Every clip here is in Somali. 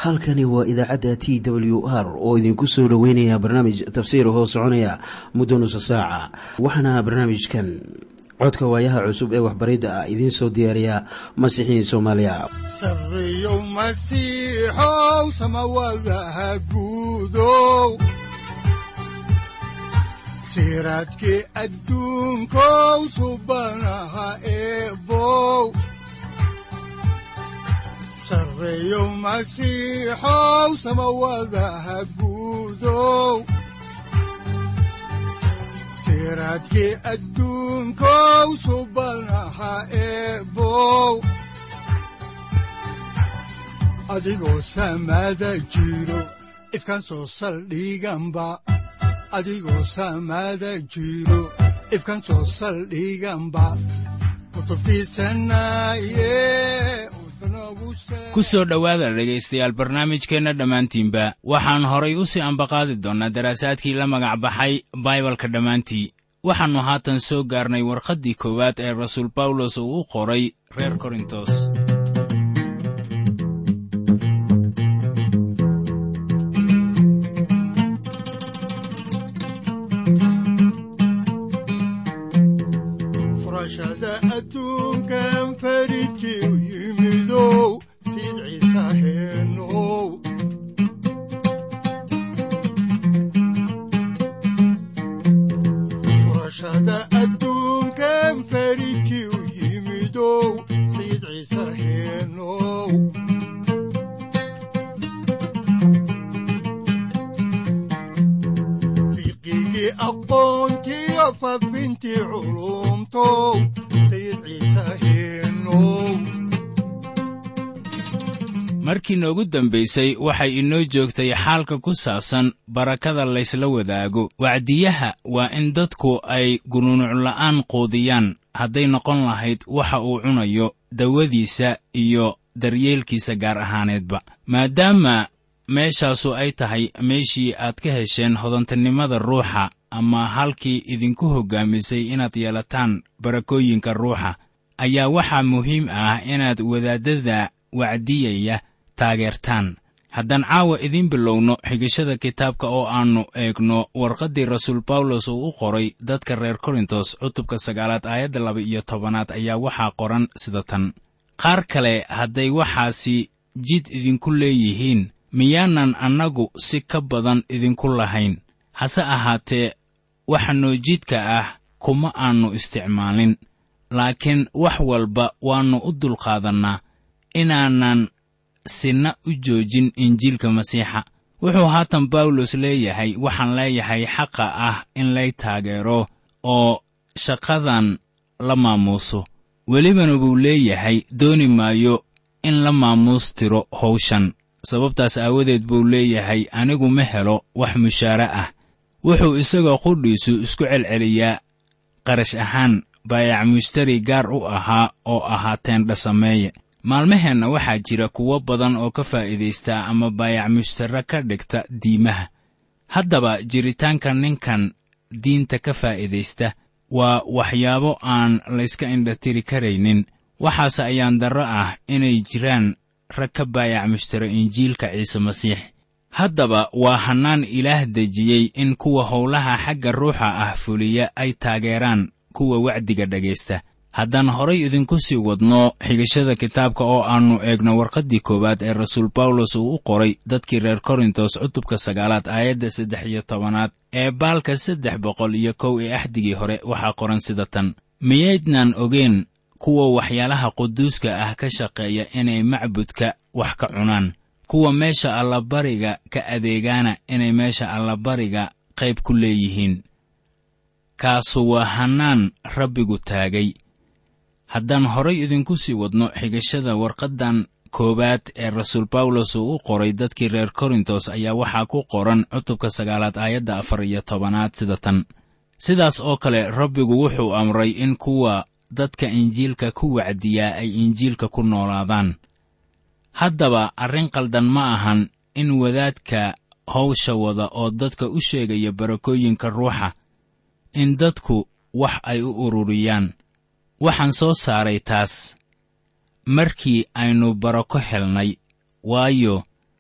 halkani waa idaacadda t w r oo idinku soo dhoweynaya barnaamij tafsiir hoo soconaya muddo nusa saaca waxaana barnaamijkan codka waayaha cusub ee waxbaridda ah idiin soo diyaariya masiixiin soomaaliya sareyow masiixow samawadaha guudow siraadkii adduunkow subanaha eebow sareyow masiixow samawadaha guudow siraadkii adduunkow subanaha eebow adigoo samada jiro ifkaan soo saldhiganba adigoo samada jiro ifkaan soo saldhiganba kutubtiisanaye ku soo dhowaada dhegaystayaal barnaamijkeenna dhammaantiinba waxaan horay u sii ambaqaadi doonnaa daraasaadkii la magac baxay baibalka dhammaantii waxaannu haatan soo gaarnay warqaddii koowaad ee rasuul bawlos uu u qoray reer korintos furashada adduunkan faridkii u yimidow siid ciise heenow furashada adduunkan faridkii u yimidow siid ciise heenow fiqigii aqoontiyo fafintii culumtow sayid ciise heenow markii noogu dambaysay waxay inoo joogtay xaalka ku saabsan barakada laysla wadaago wacdiyaha waa in dadku ay gunuunucla'aan quudiyaan hadday noqon lahayd waxa uu cunayo dawadiisa iyo daryeelkiisa gaar ahaaneedba maadaama meeshaasu ay tahay meeshii aad ka hesheen hodantinimada ruuxa ama halkii idinku hoggaamisay inaad yeelataan barakooyinka ruuxa ayaa waxaa muhiim ah inaad wadaaddada wacdiyaya taageertaan haddaan caawa idiin bilowno xigashada kitaabka oo aannu eegno warqaddii rasuul bawlos uu u qoray dadka reer korintos cutubka sagaalaad aayadda laba iyo tobanaad ayaa waxaa qoran sida tan qaar kale hadday waxaasi jid idinku leeyihiin miyaanan annagu si ka badan idinku lahayn hase ahaatee waxa noo jidka ah kuma aannu isticmaalin laakiin wax walba waannu u dulqaadannaa inaanan sinna u joojin injiilka masiixa wuxuu haatan bawlos leeyahay waxaan leeyahay xaqa ah in lay taageero oo shaqadan la maamuuso welibana buu leeyahay dooni maayo in la maamuus tiro hawshan sababtaas aawadeed buu leeyahay anigu ma helo wax mushaare ah wuxuu isagoo qudhiisu isku celceliyaa qarash ahaan baayac mushtari gaar u ahaa oo ahaa teendha sameeye maalmaheenna waxaa jira kuwo badan oo ka faa'iidaysta ama baayac mushtare ka dhigta diimaha haddaba jiritaanka ninkan diinta ka faa'iidaysta waa waxyaabo aan layska indhatiri karaynin waxaase ayaan darro ah inay jiraan rag ka baayac mushtare injiilka ciise masiix haddaba waa hannaan ilaah dejiyey in kuwa howlaha xagga ruuxa ah fuliya ay taageeraan kuwa wacdiga dhegaysta haddaan horay idinku sii wadno xigashada kitaabka oo aannu eegno warqaddii koowaad ee rasuul bawlos uu u qoray dadkii reer korintos cutubka sagaalaad aayadda saddex iyo tobanaad ee baalka saddex boqol iyo kow ee axdigii hore waxaa qoran sida tan miyaydnaan ogeen kuwa waxyaalaha quduuska ah ka shaqeeya inay macbudka wax ka cunaan kuwa meesha allabariga ka adeegaana inay meesha allabariga qayb ku leeyihiin kaasu waa hannaan rabbigu taagay haddaan horay idinku sii wadno xigashada warqaddan koowaad ee rasuul bawlos uu u qoray dadkii reer korintos ayaa waxaa ku qoran cutubka sagaalaad aayadda afar iyo tobanaad sida tan sidaas oo kale rabbigu wuxuu amray in kuwa dadka injiilka ku wacdiyaa ay injiilka ku noolaadaan haddaba arrin qaldan ma ahan in wadaadka hawsha wada oo dadka u sheegaya barakooyinka ruuxa in dadku wax ay u ururiyaan waxaan soo saaray taas markii aynu barako helnay waayo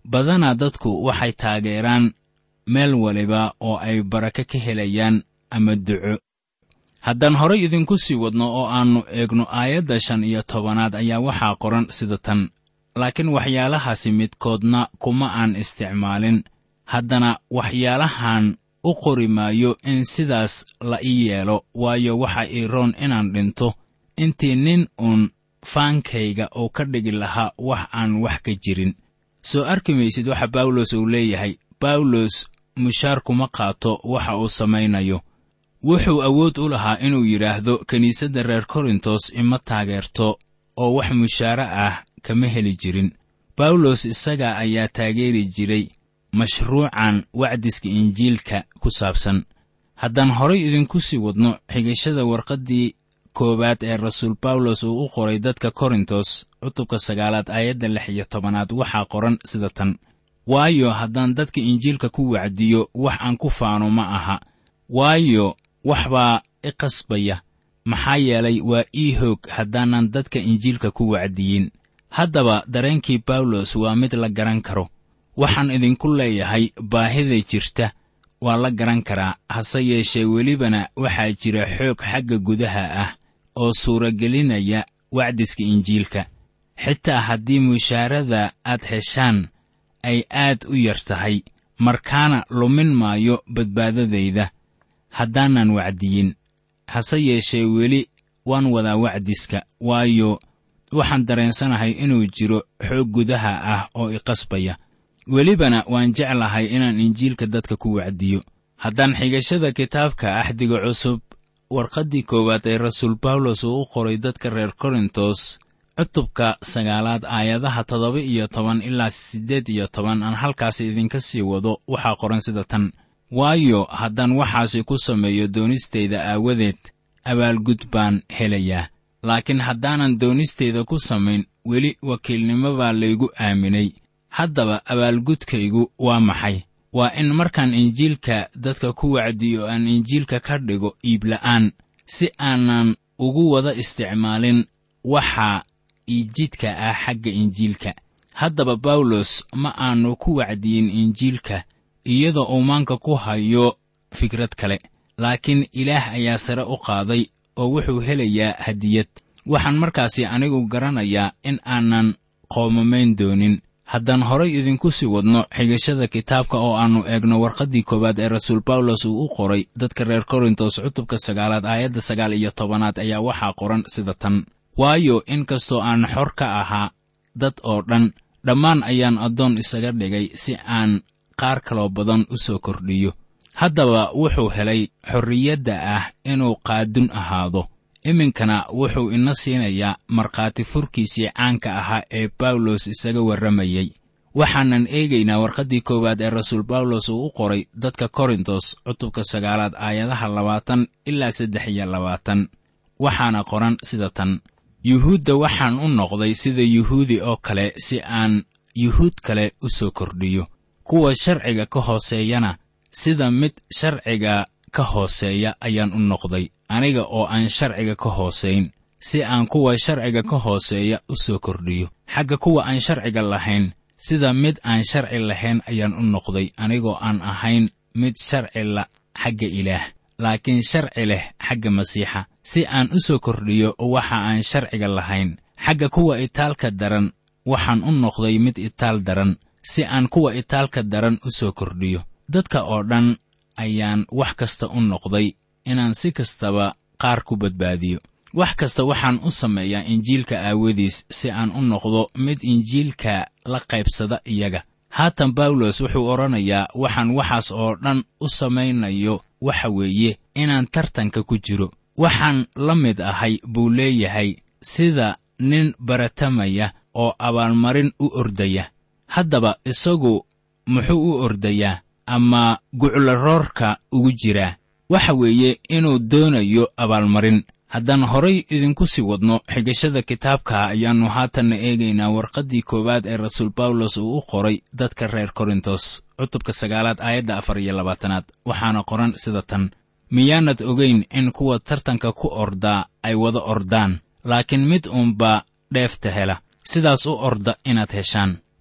badanaa dadku waxay taageeraan meel waliba oo ay barako ka helayaan ama duco haddaan horay idinku sii wadno oo aannu eegno aayadda shan iyo tobanaad ayaa waxaa qoran sida tan laakiin waxyaalahaasi midkoodna kuma aan isticmaalin haddana waxyaalahan u qori maayo in sidaas la ii yeelo waayo waxa ii roon inaan dhinto intii nin uun faankayga uu ka dhigi lahaa wax aan wax ka jirin soo arki maysid waxa bawlos uu leeyahay bawlos mushaar kuma qaato waxa uu samaynayo wuxuu awood u lahaa inuu yidhaahdo kiniisadda reer korintos ima taageerto oo wax mushaare ah kama heli jirin bawlos isaga ayaa taageeri jiray mashruucan wacdiska injiilka ku saabsan haddaan horay idinku sii wadno xigashada warqaddii koowaad ee rasuul bawlos uu u qoray dadka korintos cutubka sagaalaad aayadda lix iyo tobanaad waxaa qoran sida tan waayo haddaan dadka injiilka ku wacdiyo wax aan ku faano ma aha waayo wax baa i qasbaya maxaa yeelay waa ii hoog haddaanan dadka injiilka ku wacdiyin haddaba dareenkii bawlos waa mid la garan karo waxaan idinku leeyahay baahida jirta waa la garan karaa hase yeeshee welibana waxaa jira xoog xagga gudaha ah oo suuragelinaya wacdiska injiilka xitaa haddii mushaarada aad heshaan ay aad u yar tahay markaana lumin maayo badbaadadayda haddaanan wacdiyin hase yeeshee weli waan wadaa wacdiska waayo waxaan dareensanahay inuu jiro xoog gudaha ah oo i qasbaya welibana waan jeclahay inaan injiilka dadka ku wacdiyo haddaan xigashada kitaabka axdiga cusub warqaddii koowaad ee rasuul bawlos uu u qoray dadka reer korintos cutubka sagaalaad aayadaha toddoba iyo toban ilaa siddeed iyo toban aan halkaas idinka sii wado waxaa qoran sida tan waayo haddaan waxaasi ku sameeyo doonistayda aawadeed abaalgud baan helayaa laakiin haddaanan doonistayda ku samayn weli wakiilnimo baa laygu aaminay haddaba abaalgudkaygu waa maxay waa in markaan injiilka dadka ku wacdiyo aan injiilka ka dhigo iibla'aan si aanan ugu wada isticmaalin waxa iijidka ah xagga injiilka haddaba bawlos ma aanu ku wacdiyin injiilka iyadoo uu maanka ku hayo fikrad kale laakiin ilaah ayaa sare u qaaday oo wuxuu helayaa hadiyad waxaan markaasi anigu garanayaa in aanan qoomamayn doonin haddaan horay idinku sii wadno xigashada kitaabka oo aannu eegno warqaddii koowaad ee rasuul bawlos uu u qoray dadka reer korintos cutubka sagaalaad aayadda sagaal iyo tobanaad ayaa waxaa qoran sida tan waayo in kastoo aan xor ka ahaa dad oo dhan dhammaan ayaan addoon isaga dhigay si aan qaar kaloo badan u soo kordhiyo haddaba wuxuu helay xorriyadda ah inuu qaadun ahaado iminkana wuxuu ina siinayaa markhaati furkiisii caanka ahaa ee bawlos isaga warramayey waxaanan eegaynaa warqaddii koowaad ee rasuul bawlos uu u qoray dadka korintos cutubka sagaalaad aayadaha labaatan ilaa saddex iyo labaatan waxaana qoran sida tan yuhuudda waxaan u noqday sida yuhuudi oo kale si aan yuhuud kale u soo kordhiyo kuwa sharciga ka hooseeyana sida mid sharciga ka hooseeya ayaan u noqday aniga oo aan sharciga ka hoosayn si aan kuwa sharciga ka hooseeya u soo kordhiyo xagga kuwa aan sharciga lahayn sida mid aan sharci lahayn ayaan u noqday anigoo aan ahayn mid sharci la xagga ilaah laakiin sharci leh xagga masiixa si aan u soo kordhiyo waxa aan sharciga lahayn xagga kuwa itaalka daran waxaan u noqday mid itaal daran si aan kuwa itaalka daran u soo kordhiyo dadka oo dhan ayaan wax kasta u noqday inaan si kastaba qaar ku badbaadiyo wax kasta waxaan u sameeyaa injiilka aawadiis si aan u noqdo mid injiilka la qaybsada iyaga haatan bawlos wuxuu odhanayaa waxaan waxaas oo dhan u samaynayo waxa weeye inaan tartanka ku jiro waxaan la mid ahay buu leeyahay sida nin baratamaya oo abaalmarin u ordaya haddaba isagu muxuu u ordayaa ama guclaroorka ugu jiraa waxa weeye inuu doonayo abaalmarin haddaan horay idinku sii wadno xigashada kitaabka ayaannu haatanna eegaynaa warqaddii koowaad ee rasuul bawlos uu u qoray dadka reer korintos cutubka sagaalaad aayadda afar iyo labaatanaad waxaana qoran sida tan miyaanad ogayn in kuwa tartanka ku ordaa ay wada ordaan laakiin mid uunbaa dheefta hela sidaas u orda inaad heshaan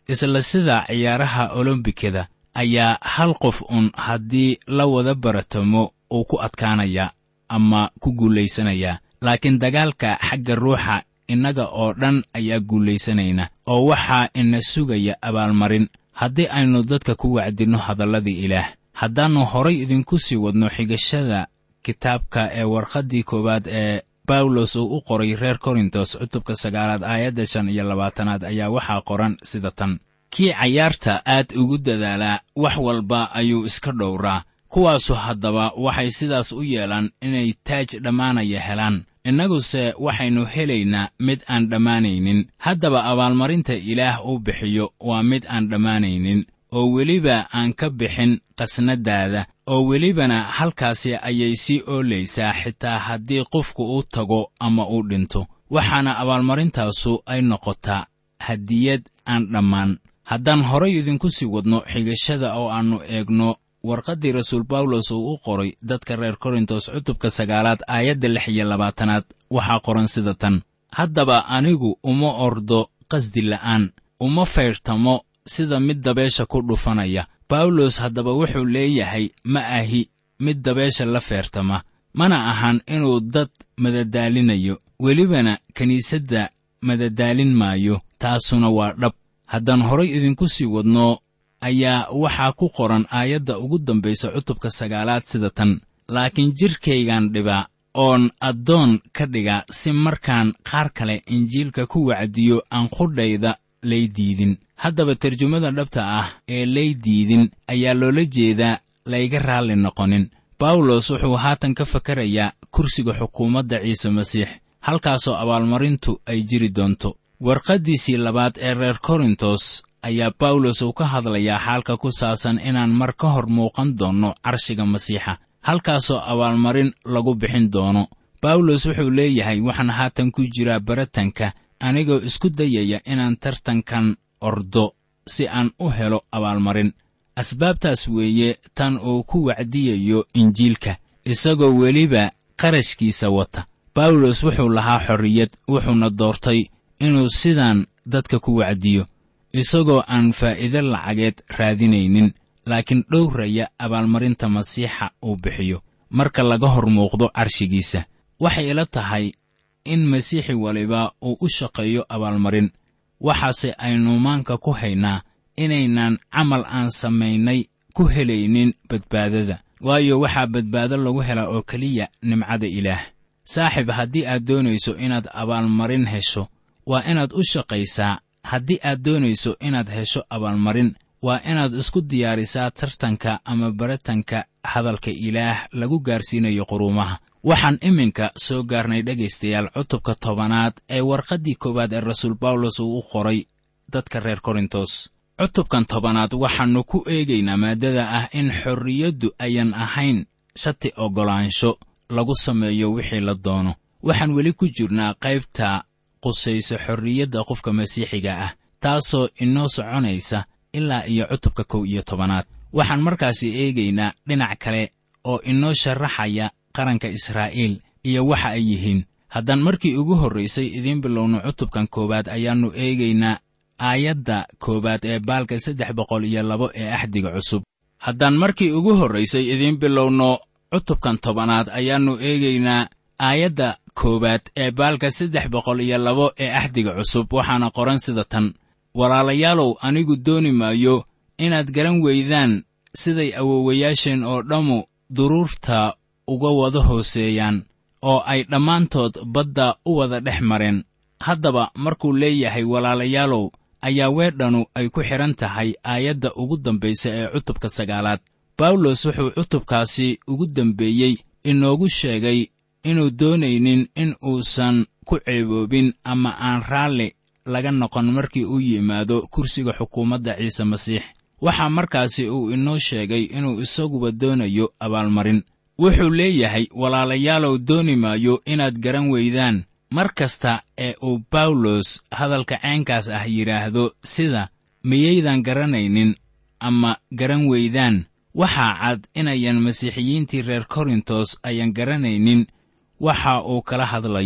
isla sida ciyaaraha olombikada ayaa hal qof un haddii la wada baratamo uu ku adkaanayaa ama ku guulaysanayaa laakiin dagaalka xagga ruuxa innaga oo dhan ayaa guulaysanayna oo waxaa ina sugaya abaalmarin haddii aynu dadka ku wacdinno hadalladii ilaah haddaannu horay idinku sii wadno xigashada kitaabka ee warqaddii koowaad ee bawlos uu u qoray reer korintos cutubka sagaalaad aayadda shan iyo labaatanaad ayaa waxaa qoran sida tan kii cayaarta aad ugu dadaalaa wax walba ayuu iska dhowraa kuwaasu haddaba waxay sidaas u yeelaan inay taaj dhammaanaya helaan innaguse waxaynu helaynaa mid aan dhammaanaynin haddaba abaalmarinta ilaah uu bixiyo waa mid aan dhammaanaynin oo weliba aan ka bixin qasnadaada oo welibana halkaasi ayay sii oolaysaa xitaa haddii qofku uu tago ama uu dhinto waxaana abaalmarintaasu ay noqotaa hadiyad aan dhammaan haddaan horay idinku sii wadno xigashada oo aannu eegno warqaddii rasuul bawlos uu u qoray dadka reer korintos cutubka sagaalaad aayadda lix iyo labaatanaad waxaa qoran sida tan haddaba anigu uma ordo qasdi la'aan uma fayrtamo sida mid dabeesha ku dhufanaya bawlos haddaba wuxuu leeyahay ma ahi mid dabeesha la feertama mana ahan inuu dad madadaalinayo welibana kiniisadda madadaalin maayo taasuna waa dhab haddaan horay idinku sii wadno ayaa waxaa ku qoran aayadda ugu dambaysa cutubka sagaalaad sida tan laakiin jidhkaygaan dhibaa oon addoon ka dhiga si markaan qaar kale injiilka ku wacdiyo aan qudhayda lay diidin haddaba tarjumada dhabta ah ee lay diidin ayaa loola jeedaa layga raalli noqonin bawlos wuxuu haatan ka fakarayaa kursiga xukuumadda ciise masiix halkaasoo abaalmarintu ay jiri doonto warqaddiisii labaad ee reer korintos ayaa bawlos uu ka hadlayaa xaalka ku saabsan inaan mar ka hor muuqan doonno carshiga masiixa halkaasoo abaalmarin lagu bixin doono bawlos wuxuu leeyahay waxaan haatan ku jiraa baratanka anigoo isku dayaya inaan tartankan ordo si aan u helo abaalmarin asbaabtaas weeye tan uu ku wacdiyayo injiilka isagoo weliba qarashkiisa wata bawlos wuxuu lahaa xorriyad wuxuuna doortay inuu sidaan dadka ku wacdiyo isagoo aan faa'iido lacageed raadinaynin laakiin dhowraya abaalmarinta masiixa uu bixiyo marka laga hor muuqdo carshigiisa waxay ila tahay in masiixi waliba uu u shaqeeyo abaalmarin waxaase aynu maanka ku haynaa inaynan camal aan samaynay ku helaynin badbaadada waayo waxaa badbaado lagu helaa oo keliya nimcada ilaah saaxiib haddii aad doonayso inaad abaalmarin hesho waa inaad u shaqaysaa haddii aad doonayso inaad hesho abaalmarin waa inaad isku diyaarisaa tartanka ama baratanka hadalka ilaah lagu gaarsiinayo quruumaha waxaan iminka soo gaarnay dhegaystayaal cutubka tobanaad ee warqaddii koowaad ee rasuul bawlos uu u qoray dadka reer korintos cutubkan tobanaad waxaannu ku eegaynaa maaddada ah in xorriyaddu ayan ahayn shati oggolaansho lagu sameeyo wixii la doono waxaan weli ku jirnaa qaybta qusayso xorriyadda qofka masiixiga ah taasoo inoo soconaysa ilaa iyo cutubka kow iyo tobanaad waxaan markaasi eegaynaa dhinac kale oo inoo sharaxaya qaranka israa'iil iyo waxa ay yihiin haddaan markii ugu horraysay idiin bilowno cutubkan koowaad ayaannu eegaynaa aayadda koowaad ee baalka saddex boqol iyo labo ee axdiga cusub haddaan markii ugu horraysay idiin bilowno cutubkan tobanaad ayaannu eegaynaa aayadda koowaad ee baalka saddex boqol iyo labo ee axdiga cusub waxaana qoran sida tan walaalayaalow anigu dooni maayo inaad garan weydaan siday awowayaasheen oo dhammu duruurta uga wada hooseeyaan oo ay dhammaantood badda u wada dhex mareen haddaba markuu leeyahay walaalayaalow ayaa weedhanu ay ku xidhan tahay aayadda ugu dambaysa ee cutubka sagaalaad bawlos wuxuu cutubkaasi ugu dembeeyey inoogu sheegay inuu doonaynin in uusan ku ceeboobin ama aan raalli laga noqon markii uu yimaado kursiga xukuumadda ciise masiix waxaa markaasi uu inoo sheegay inuu isaguba doonayo abaalmarin wuxuu leeyahay walaalayaalow dooni maayo inaad garan weydaan mar kasta ee uu bawlos hadalka ceenkaas ah yidhaahdo sida miyaydan garanaynin ama garan weydaan waxaa cad inayan masiixiyiintii reer korintos ayan garanaynin waxa uu kala hadlayo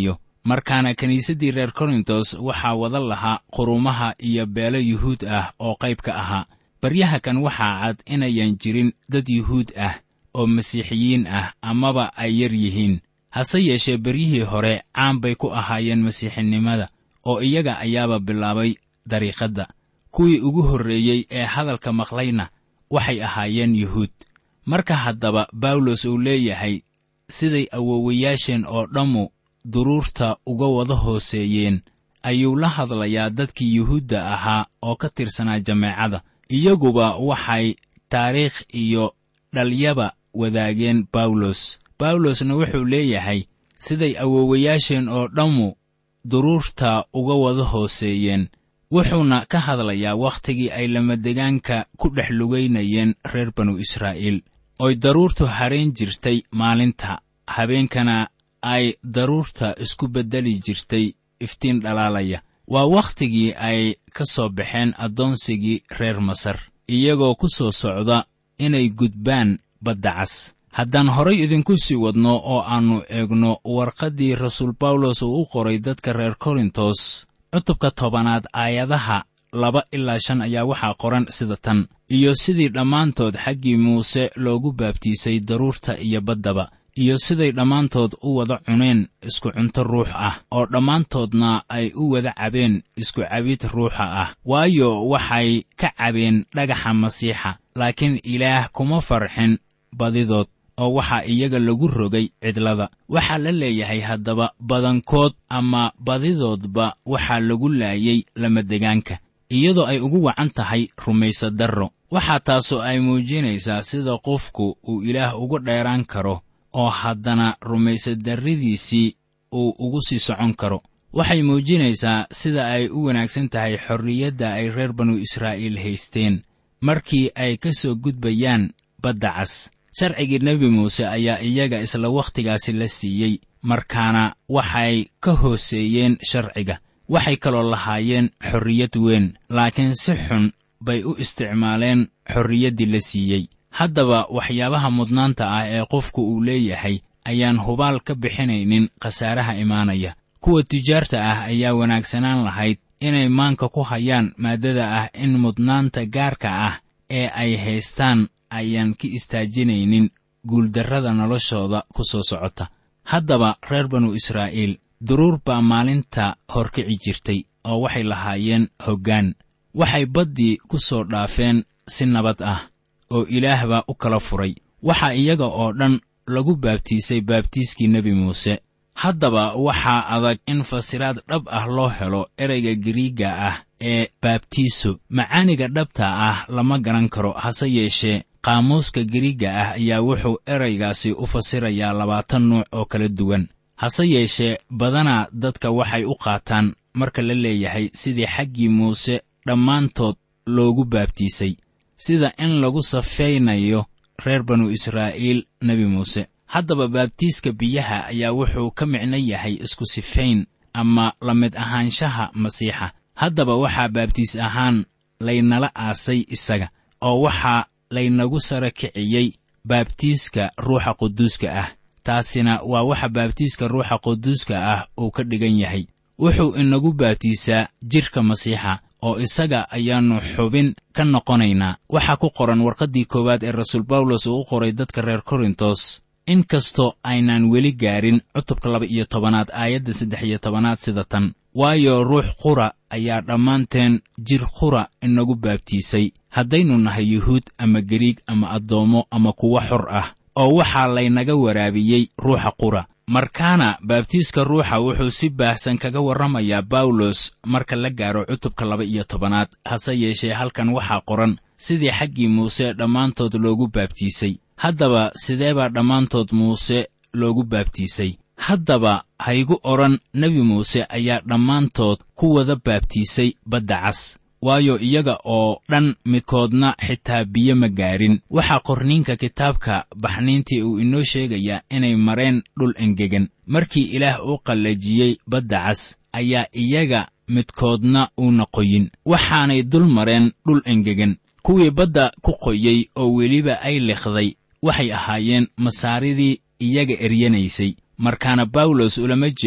markaana kiniisaddii reer korintos waxaa wada lahaa qurumaha iyo beelo yuhuud ah oo qayb ka ahaa baryaha kan waxaa cad inayan jirin dad yuhuud ah oo masiixiyiin ah amaba ay yar yihiin hase yeeshee beryihii hore caan bay ku ahaayeen masiixinimada oo iyaga ayaaba bilaabay dariiqadda kuwii ugu horreeyey ee hadalka maqlayna waxay ahaayeen yuhuud marka haddaba bawlos uu leeyahay siday awoowayaasheen oo dhammu duruurta uga wada hooseeyeen ayuu la hadlayaa dadkii yuhuudda ahaa oo ka tirsanaa jameecada iyaguba waxay taariikh iyo dhalyaba wadaageen bawlos bawlosna wuxuu leeyahay siday awoowayaasheen oo dhammu duruurta uga wada hooseeyeen wuxuuna ka hadlayaa wakhtigii ay lamadegaanka ku dhex lugaynayeen reer banu israa'iil oy daruurtu harayn jirtay maalinta habeenkana ay daruurta isku beddeli jirtay iftiin dhalaalaya waa wakhtigii ay ka soo baxeen addoonsigii reer masar iyagoo ku soo socda inay gudbaan badda cas haddaan horay idinku sii wadno oo aannu eegno warqaddii rasuul bawlos uu u qoray dadka reer korintos cutubka tobanaad aayadaha laba ilaa shan ayaa waxaa qoran sida tan iyo sidii dhammaantood xaggii muuse loogu baabtiisay daruurta iyo baddaba iyo siday dhammaantood u wada cuneen isku cunto ruux ah oo dhammaantoodna ay u wada cabeen isku cabid ruuxa ah waayo waxay ka cabeen dhagaxa masiixa laakiin ilaah kuma farxin badidood oo waxaa iyaga lagu rogay cidlada waxaa la leeyahay haddaba badankood ama badidoodba waxaa lagu laayay lamadegaanka iyadoo ay ugu wacan tahay rumaysadarro waxaa taasoo ay muujinaysaa sida qofku uu ilaah ugu dheeraan karo oo haddana rumaysadarradiisii uu ugu sii socon karo waxay muujinaysaa sida ay u wanaagsan tahay xorriyadda ay reer banu israa'iil haysteen markii ay ka soo gudbayaan badda cas sharcigii nebi muuse ayaa iyaga isla wakhtigaasi la siiyey markaana waxay ka hooseeyeen sharciga waxay kaloo lahaayeen xorriyad weyn laakiin si xun bay u isticmaaleen xorriyaddii la siiyey haddaba waxyaabaha mudnaanta ah ee qofku uu leeyahay ayaan hubaal ka bixinaynin khasaaraha imaanaya kuwa tijaarta ah ayaa wanaagsanaan lahayd inay maanka ku hayaan maaddada ah in mudnaanta gaarka ah ee ay haystaan ayaan ka istaajinaynin guuldarrada noloshooda ku soo socota haddaba reer banu israa'iil duruur baa maalinta horkici jirtay oo waxay lahaayeen hoggaan waxay baddii ku soo dhaafeen si nabad ah oo ilaah baa u kala furay waxaa iyaga oo dhan lagu baabtiisay baabtiiskii nebi muuse haddaba waxaa adag in fasiraad dhab ah loo helo ereyga giriigga ah ee baabtiiso macaaniga dhabta ah lama garan karo hase yeeshee qaamuuska giriigga ah ayaa wuxuu eraygaasi u fasirayaa labaatan nuuc oo kala duwan hase yeeshee badanaa dadka waxay u qaataan marka la leeyahay sidii xaggii muuse dhammaantood loogu baabtiisay sida in lagu safaynayo reer banu israa'iil nebi muuse haddaba baabtiiska biyaha ayaa wuxuu ka micno yahay isku sifayn ama la mid ahaanshaha masiixa haddaba waxaa baabtiis ahaan laynala aasay isaga oo waxaa laynagu sara kiciyey baabtiiska ruuxa quduuska ah taasina waa waxa baabtiiska ruuxa quduuska ah uu ka dhigan yahay wuxuu inagu baabtiisaa jidhka masiixa oo isaga ayaannu xubin ka noqonaynaa waxaa ku qoran warqaddii koowaad ee rasuul bawlos uu u qoray dadka reer korintos in kastoo aynaan weli gaarin cutubka laba iyo tobanaad aayadda saddex iyo tobanaad sida tan waayo ruux qura ayaa dhammaanteen jir qura inagu baabtiisay haddaynu nahay yuhuud ama gariig ama addoommo ama kuwo xor ah oo waxaa laynaga waraabiyey ruuxa qura markaana baabtiiska ruuxa wuxuu si baahsan kaga warramayaa bawlos marka la gaaro cutubka laba iyo tobanaad hase yeeshee halkan waxaa qoran sidii xaggii muuse dhammaantood loogu baabtiisay haddaba sidee baa dhammaantood muuse loogu baabtiisay haddaba haygu odhan nebi muuse ayaa dhammaantood ku wada baabtiisay badda cas waayo iyaga oo dhan midkoodna xitaa biyo ma gaarin waxaa qorniinka kitaabka baxniintii uu inoo sheegayaa inay mareen dhul engegan markii ilaah uu qallajiyey badda cas ayaa iyaga midkoodna uuna qoyin waxaanay dul mareen dhul engegan kuwii badda ku qoyey oo weliba ay likhday waxay ahaayeen masaaridii iyaga eryanaysay markaana bawlos ulama jeedo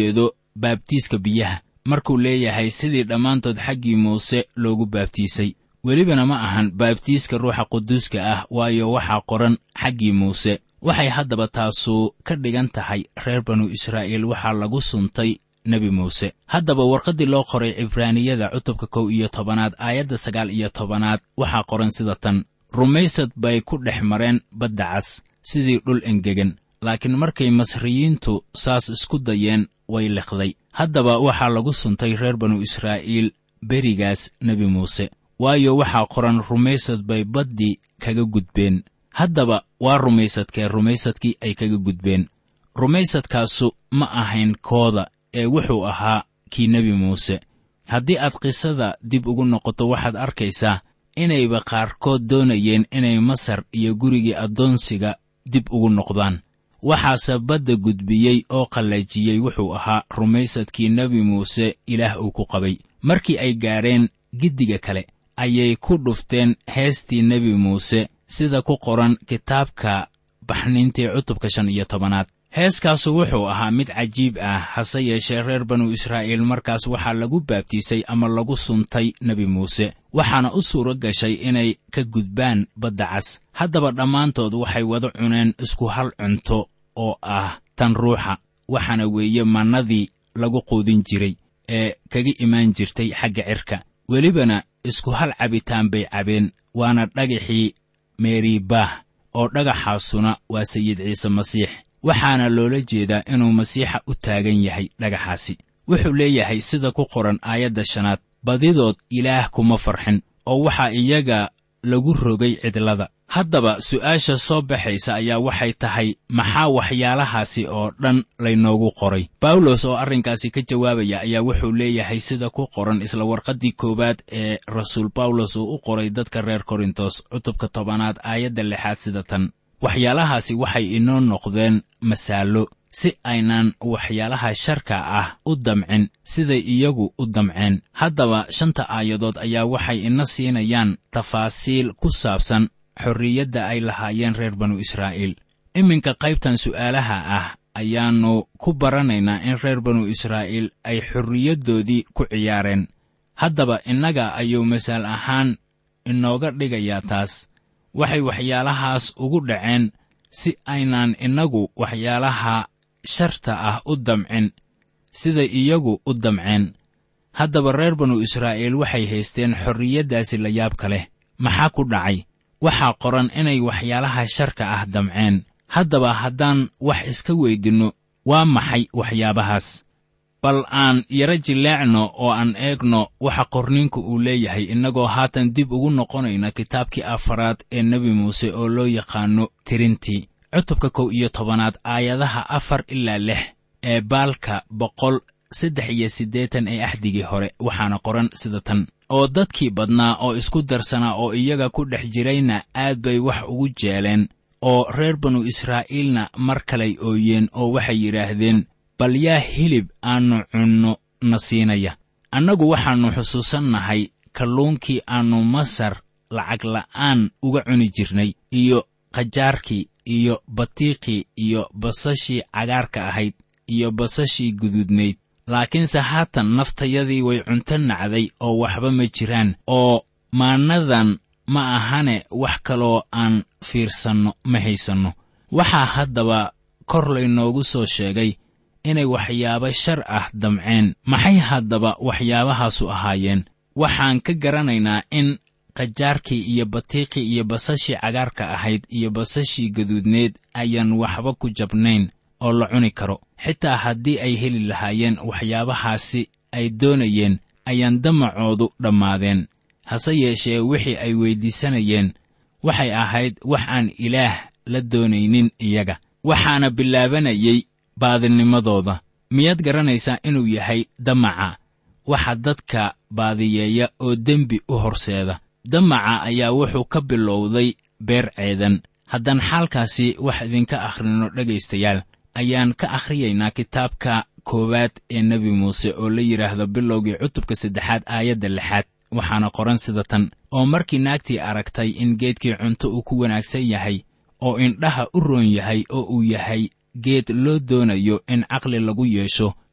baabtiiska biyaha markuu leeyahay sidii dhammaantood xaggii muuse loogu baabtiisay welibana ma ahan baabtiiska ruuxa quduuska ah waayo waxaa qoran xaggii muuse waxay haddaba taasu ka dhigan tahay reer banu israa'iil waxaa lagu suntay nebi muuse haddaba warqaddii loo qoray cibraaniyada cutubka kow iyo tobanaad aayadda sagaal iyo tobanaad waxaa qoran sida tan rumaysad bay ku dhex mareen badda cas sidii dhul engegan laakiin markay masriyiintu saas isku dayeen way liqday haddaba waxaa lagu suntay reer banu israa'iil berigaas nebi muuse waayo waxaa qoran rumaysad bay baddii kaga gudbeen haddaba waa rumaysadkee rumaysadkii ay kaga gudbeen rumaysadkaasu ma ahayn kooda ee wuxuu ahaa kii nebi muuse haddii aad qisada dib ugu noqoto waxaad arkaysaa inayba qaarkood doonayeen inay masar iyo gurigii addoonsiga dib ugu noqdaan waxaase badda gudbiyey oo qallajiyey wuxuu ahaa rumaysadkii nebi muuse ilaah uu ku qabay markii ay gaadheen giddiga kale ayay ku dhufteen heestii nebi muuse sida ku qoran kitaabka baxniintii cutubka shan iyo tobanaad heeskaasu wuxuu ahaa mid cajiib ah hase yeeshee reer banu israa'iil markaas waxaa lagu baabtiisay ama lagu suntay nebi muuse waxaana u suuro gashay inay ka gudbaan badda cas haddaba dhammaantood waxay wada cuneen isku hal cunto oo ah tan ruuxa waxaana weeye mannadii lagu quudin jiray ee kaga imaan jirtay xagga cirka welibana isku hal cabitaan bay cabeen waana dhagaxii meeribaah oo dhagaxaasuna waa sayid ciise masiix waxaana loola jeedaa inuu masiixa u taagan yahay dhagaxaasi wuxuu leeyahay sida ku qoran aayadda shanaad badidood ilaah kuma farxin oo waxaa iyaga lagu rogay cidlada haddaba su'aasha soo baxaysa ayaa waxay tahay maxaa waxyaalahaasi oo dhan laynoogu qoray bawlos oo arrinkaasi ka jawaabaya ayaa wuxuu leeyahay sida ku qoran isla warqaddii koowaad ee rasuul bawlos uu u qoray dadka reer korintos cutubka tobanaad aayadda lixaad sida tan waxyaalahaasi waxay inoo noqdeen masaallo si aynaan waxyaalaha sharka ah u damcin siday iyagu u damceen haddaba shanta aayadood ayaa waxay ina siinayaan tafaasiil ku saabsan xorriyadda ay lahaayeen reer banu israa'iil iminka qaybtan su'aalaha ah ayaannu ku baranaynaa in reer banu israa'iil ay xorriyaddoodii ku ciyaareen haddaba innaga ayuu masaal ahaan inooga dhigayaa taas waxay waxyaalahaas ugu dhaceen si aynaan innagu waxyaalaha sharta ah u damcin sida iyagu u damceen haddaba reer banu israa'iil waxay haysteen xorriyaddaasi la yaabka leh maxaa ku dhacay waxaa qoran inay waxyaalaha sharka ah damceen haddaba haddaan wax iska weydinno waa maxay waxyaabahaas bal aan yaro jileecno oo aan eegno waxa qorniinku uu leeyahay innagoo haatan dib ugu noqonayna kitaabkii afaraad ee nebi muuse oo loo yaqaanno tirintii cutubka kow iyo tobanaad aayadaha afar ilaa lix ee baalka boqol saddex iyo siddeetan ee axdigii hore waxaana qoran sida tan oo dadkii badnaa oo isku darsanaa oo iyaga ku dhex jirayna aad bay wax ugu jeeleen oo reer banu israa'iilna mar kalay ooyeen oo waxay yidhaahdeen bal yaa hilib aannu cunno na siinaya annagu waxaannu xusuusannahay kalluunkii aannu masar lacag la'aan uga cuni jirnay iyo qajaarkii iyo batiiqii iyo basashii cagaarka ahayd iyo basashii guduudnayd laakiinse haatan naftayadii way cunto nacday oo waxba ma jiraan oo maannadan ma ahane wax kaloo aan fiirsanno ma haysanno waxaa haddaba kor laynoogu soo sheegay inay waxyaabo shar ah damceen maxay haddaba waxyaabahaasu ahaayeen waxaan ka garanaynaa in qajaarkii iyo batiiqii iyo basashii cagaarka ahayd iyo basashii gaduudneed ayaan waxba ku jabnayn oo la cuni karo xitaa haddii ay heli lahaayeen waxyaabahaasi ay doonayeen ayaan damacoodu dhammaadeen hase yeeshee wixii ay weyddiisanayeen waxay ahayd wax aan ilaah la doonaynin iyaga waxaana bilaabanayay baadinimadooda miyaad garanaysaa inuu yahay damaca waxa dadka baadiyeeya oo dembi u horseeda damaca ayaa wuxuu ka bilowday beer ceedan haddaan xaalkaasi wax idinka akhrino dhegaystayaal ayaan ka akhriyaynaa kitaabka koowaad ee nebi muuse oo la yidhaahdo bilowgii cutubka saddexaad aayadda lixaad waxaana qoran sida tan oo markii naagtii aragtay in geedkii cunto uu ku wanaagsan yahay oo indhaha u roon yahay oo uu yahay geed loo doonayo in caqli lagu yeesho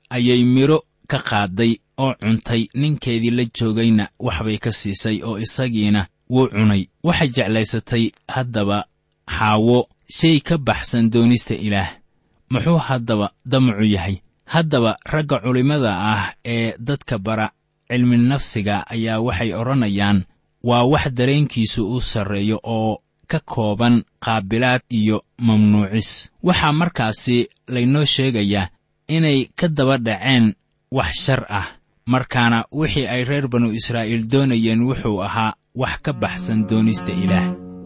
ayay midho ka qaadday oo cuntay ninkeedii la joogayna waxbay ka siisay oo isagiina wuu cunay waxay jeclaysatay haddaba xaawo shay ka baxsan doonista ilaah muxuu haddaba damacu yahay haddaba ragga culimmada ah ee dadka bara cilminafsiga ayaa waxay odhanayaan waa wax dareenkiisu u sarreeyo oo ka kooban qaabilaad iyo mamnuucis waxaa markaasi laynoo sheegayaa inay ka daba dhaceen wax shar ah markaana wixii ay reer banu israa'iil doonayeen wuxuu ahaa wax ka baxsan doonista ilaah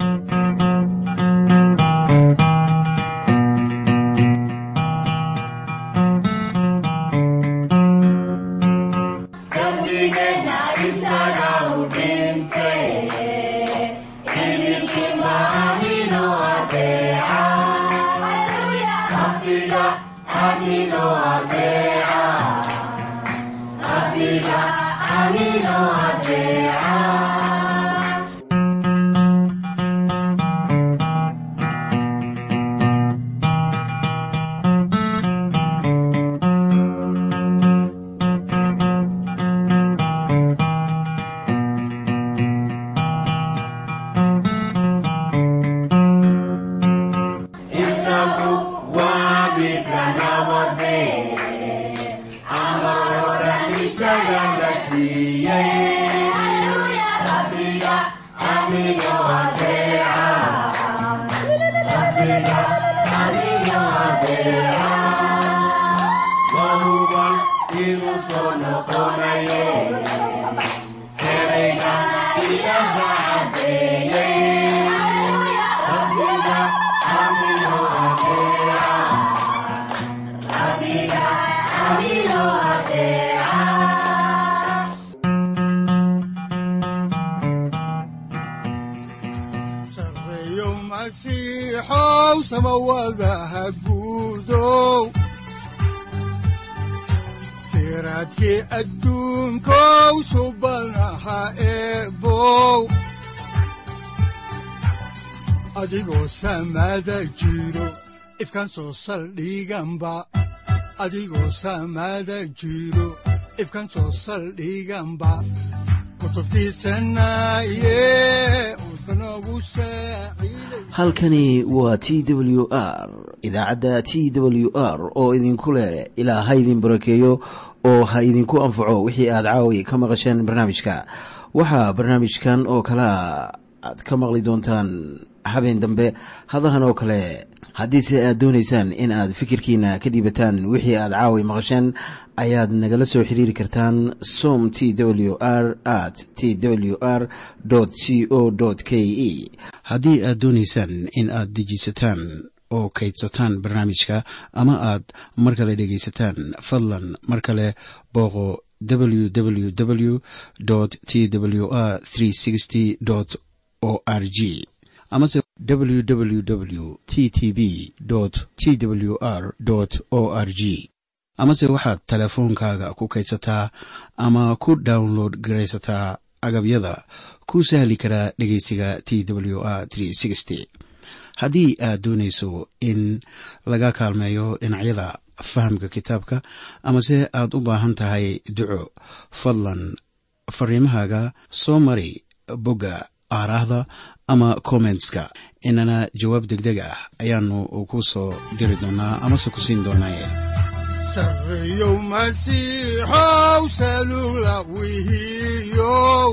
siraadkii adduunkow subanaha eebow adigoo samaada jiro ifkaan soo saldhiganba adigoo samaada jiro ifkaan soo saldhiganba halkani waa t w r idaacadda t w r oo idinku leh ilaa ha idin barakeeyo oo ha idinku anfaco wixii aad caawi ka maqasheen barnaamijka waxaa barnaamijkan oo kalea aad ka maqli doontaan habeen dambe hadahan oo kale haddiise aad doonaysaan in aad fikirkiina ka dhiibataan wixii aad caawi maqasheen ayaad nagala soo xiriiri kartaan som t w r at t w r c o k e haddii aad doonaysaan in aad dejiisataan oo kaydsataan barnaamijka ama aad mar kale dhegaysataan fadlan mar kale booqo www t w r o r g amase www t t b t w r o r g amase waxaad teleefoonkaaga ku kaydsataa ama ku download garaysataa agabyada ku sahli karaa dhegeysiga t w r haddii aad doonayso in laga kaalmeeyo dhinacyada fahamka kitaabka amase aad u baahan tahay duco fadlan fariimahaaga soo mari bogga aaraahda ama kommentska inana jawaab degdeg ah ayaanu ku soo diri doonaa amase ku siin doonaaye sareyow masiixow salula wihiyow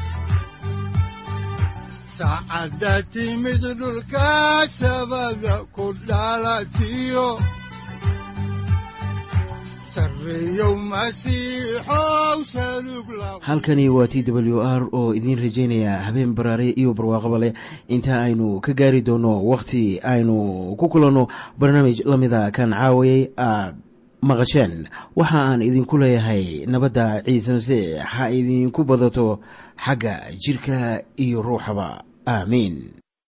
saacadda timid dhulka sabada ku dhalatiyo halkani waa t w r oo idiin rajaynaya habeen baraare iyo barwaaqaba leh inta aynu ka gaari doono wakhti aynu ku kulanno barnaamij la mida kan caawayay aad maqasheen waxa aan idinku leeyahay nabadda ciise masiix ha idinku badato xagga jidhka iyo ruuxaba aamiin